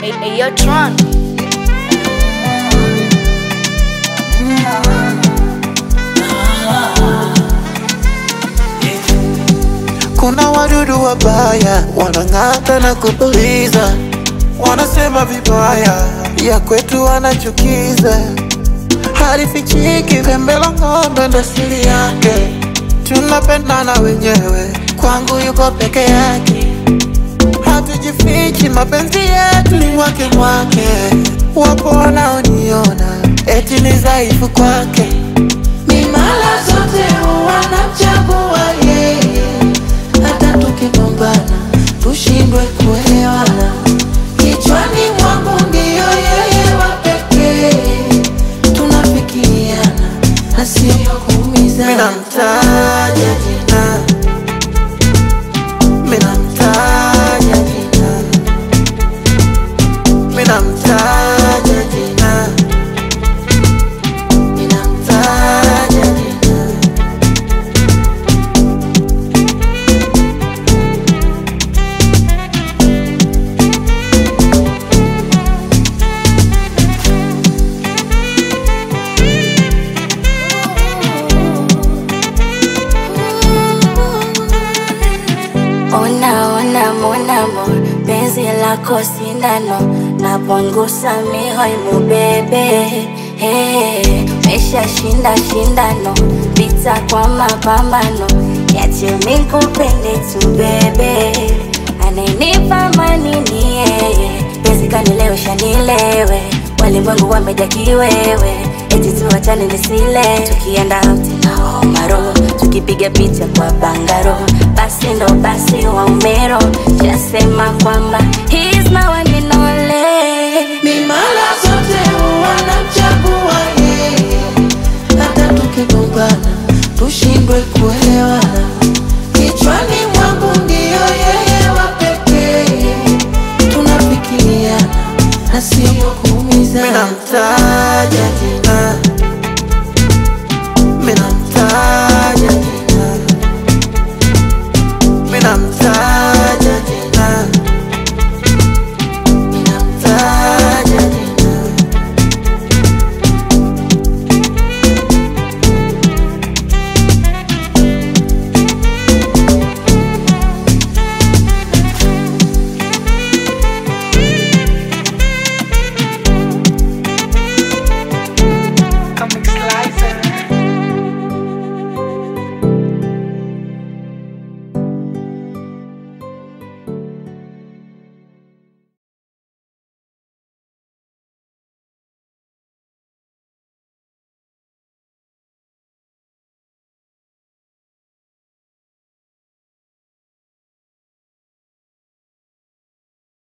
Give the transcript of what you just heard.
Hey, hey, yo, Tron. Kuna wadudu wabaya wanang'ata na kupuliza, wanasema vibaya ya kwetu wanachukiza, halifichiki pembe la ng'ombe ndo siri yake. Tunapendana wenyewe, kwangu yuko peke yake, hatujifichi, mapenzi yetu ni mwake mwake. Wapo wanaoniona eti ni dhaifu kwake, mimala zote wanamchagua yeye hata tukigombana tushindwe kuelewana. Kichwani mwangu ndiyo yeye wa pekee, tunafikiriana na sio kuumizana. Mina mtaja jina, mina mtaja jina, mina mtaja jina, mina mtaja jina. Ona ona monamo penzi lako sindano napunguza mihoimu bebe hey, mesha shinda shindano vita kwa mapambano yache mikupende tu bebe anayenipa mani ni yeye penzi kanilewesha nilewe walimwengu wameja kiwewe eti tuachane nisile tukienda out na homaro tukipiga picha kwa bangaro basi ndo basi wa umero jasema kwamba he's my